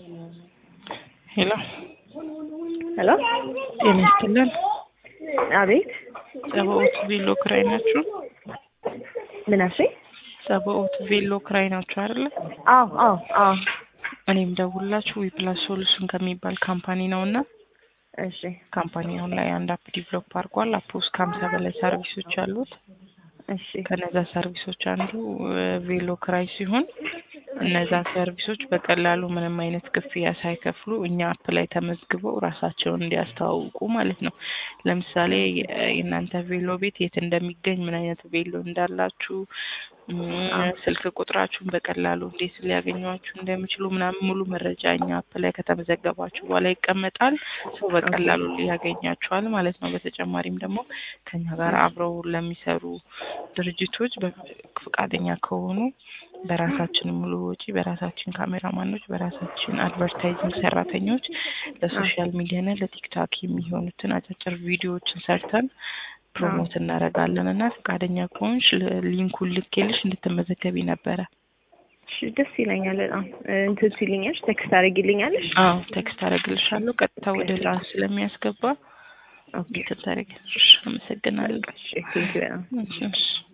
ሄሎ ሄሎ ጤና ይስጥልን። አቤት ጸባኦት ቬሎ ክራይ ናችሁ? ምን አልሽኝ? ጸባኦት ቬሎ ክራይ ናችሁ አይደለ? አዎ አዎ አዎ እኔም ደውላችሁ ዊፕላስ ሶሉሽን ከሚባል ካምፓኒ ነው እና እሺ ካምፓኒ አሁን ላይ አንድ አፕ ዲቨሎፕ አድርጓል። አፕ ውስጥ ከሀምሳ በላይ ሰርቪሶች አሉት። እሺ ከነዛ ሰርቪሶች አንዱ ቬሎ ክራይ ሲሆን እነዛ ሰርቪሶች በቀላሉ ምንም አይነት ክፍያ ሳይከፍሉ እኛ አፕ ላይ ተመዝግበው ራሳቸውን እንዲያስተዋውቁ ማለት ነው። ለምሳሌ የ- የእናንተ ቬሎ ቤት የት እንደሚገኝ፣ ምን አይነት ቬሎ እንዳላችሁ፣ እም፣ ስልክ ቁጥራችሁን በቀላሉ እንዴት ሊያገኟችሁ እንደሚችሉ ምናምን ሙሉ መረጃ እኛ አፕ ላይ ከተመዘገባችሁ በኋላ ይቀመጣል። ሰው በቀላሉ ሊያገኛችኋል ማለት ነው። በተጨማሪም ደግሞ ከኛ ጋር አብረው ለሚሰሩ ድርጅቶች በ- ፈቃደኛ ከሆኑ በራሳችን ሙሉ ወጪ በራሳችን ካሜራማኖች በራሳችን አድቨርታይዚንግ ሰራተኞች ለሶሻል ሚዲያና ለቲክታክ የሚሆኑትን አጫጭር ቪዲዮዎችን ሰርተን ፕሮሞት እናደርጋለን እና ፈቃደኛ ከሆንሽ ል- ሊንኩን ልኬልሽ እንድትመዘገቢ ነበረ። እሺ ደስ ይለኛል በጣም እንትን ሲልኛል ቴክስት አድርጊልኛለሽ? አዎ ቴክስት አደርግልሻለሁ። ቀጥታ ወደ ራስ ስለሚያስገባ ኦኬ እንትን ታደርጊያለሽ። አመሰግናለሁ። እሺ ቴንኪው በጣም እሺ፣ እሺ።